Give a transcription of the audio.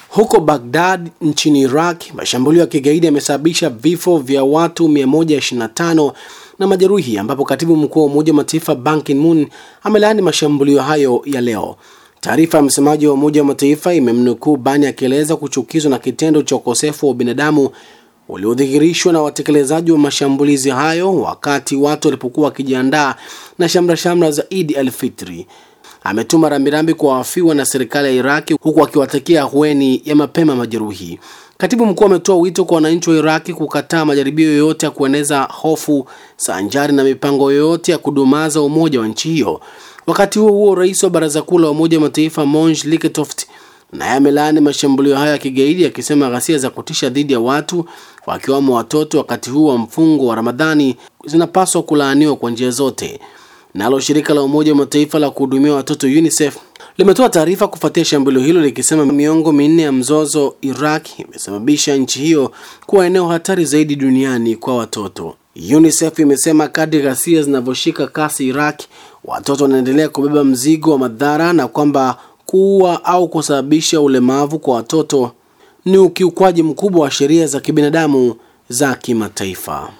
Huko Baghdad nchini Iraq, mashambulio ya kigaidi yamesababisha vifo vya watu 125 na majeruhi, ambapo katibu mkuu wa Umoja wa Mataifa Ban Ki-moon amelaani mashambulio hayo ya leo. Taarifa ya msemaji wa Umoja wa Mataifa imemnukuu Bani akieleza kuchukizwa na kitendo cha ukosefu wa ubinadamu uliodhihirishwa na watekelezaji wa mashambulizi hayo wakati watu walipokuwa wakijiandaa na shamra shamra za Idi al-Fitri. Ametuma rambirambi kwa wafiwa na serikali ya Iraki huku akiwatakia ahueni ya mapema majeruhi. Katibu mkuu ametoa wito kwa wananchi wa Iraki kukataa majaribio yoyote ya kueneza hofu sanjari na mipango yoyote ya kudumaza umoja wa nchi hiyo. Wakati huo huo, rais wa baraza kuu la Umoja wa Mataifa Monj Liketoft naye amelaani mashambulio hayo ya kigaidi akisema ghasia za kutisha dhidi ya watu wakiwamo watoto wakati huu wa mfungo wa Ramadhani zinapaswa kulaaniwa kwa njia zote. Nalo shirika la Umoja wa Mataifa la kuhudumia watoto UNICEF limetoa taarifa kufuatia shambulio hilo likisema miongo minne ya mzozo Iraq imesababisha nchi hiyo kuwa eneo hatari zaidi duniani kwa watoto. UNICEF imesema kadri ghasia zinavyoshika kasi Iraq, watoto wanaendelea kubeba mzigo wa madhara na kwamba kuua au kusababisha ulemavu kwa watoto ni ukiukwaji mkubwa wa sheria za kibinadamu za kimataifa.